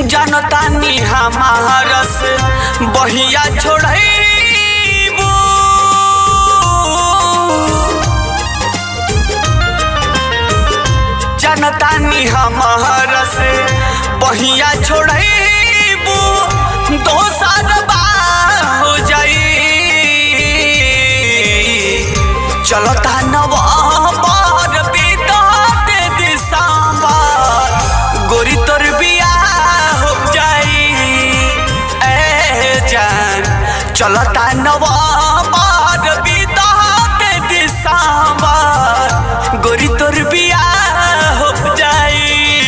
जानतानी हमार से बहिया छोड़बू जानतानी हमार से बहिया छोड़बू दोसर बार हो जाई चलता नवंबर बीतते दिसंबर गोरी तोर बियाह हो जाई ए जान चलता नवंबर बीतते दिसंबर गोरी तोर बियाह हो जाई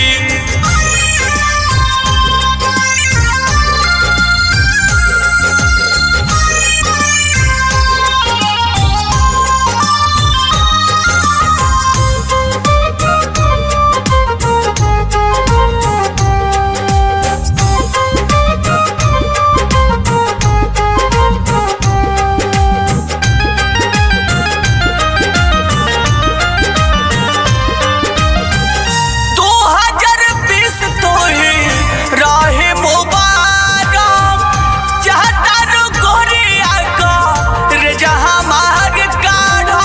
दो हजार बीस तो ही रहे मुबारक चाहता रो गोरिया का रे जहाँ मार काढ़ा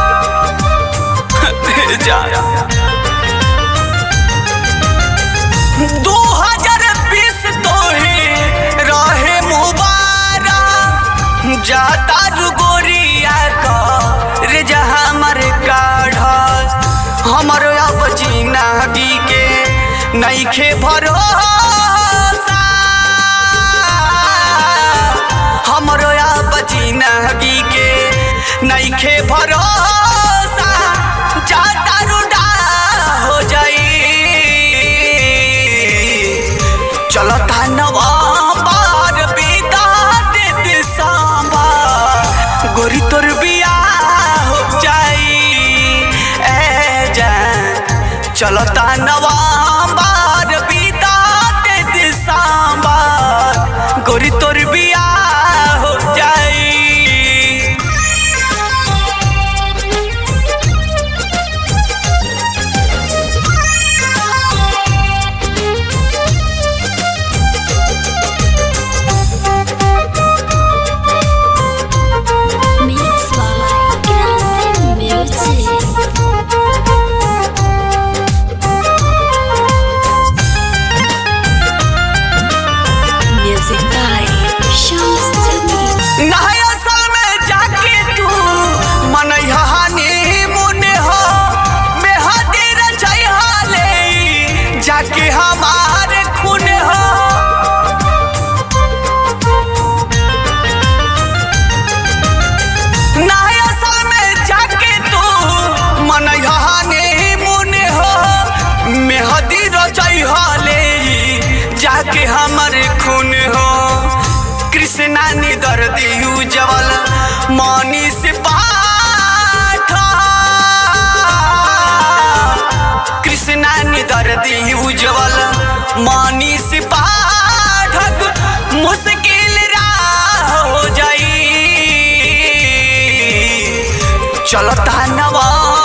जा दो हजार बीस तो ही रहे मुबारक जाता रो गोरिया का रे जहाँ मार काढ़ा हमर अब जिंदगी के नईखे भरोसा हमर अब जिंदगी के नईखे भरोसा जाता रुडा हो जाई चलता नवंबर बीतते दिसंबर गोरी तोर बियाह हो जाई ए जान चलता नवंबर बीतते दिसंबर गोरी तोर बियाह हो जाई Mix by Grande Music. Music by Shams Jamil. नया साल में जाके तू मनैहा हानि मुने हो मेहदी रचैहा ले जाके हमार खून हो नया साल में जाके तू मनैहा हानि मुने हो मेहदी रचैहा ले जाके हमर खून हो कृष्णा नि दर्दी उज्जवल मनीष पाठ कृष्णा नि दर्दी उज्जवल मनीष पाठक मुश्किल राह हो जाई चलता नवा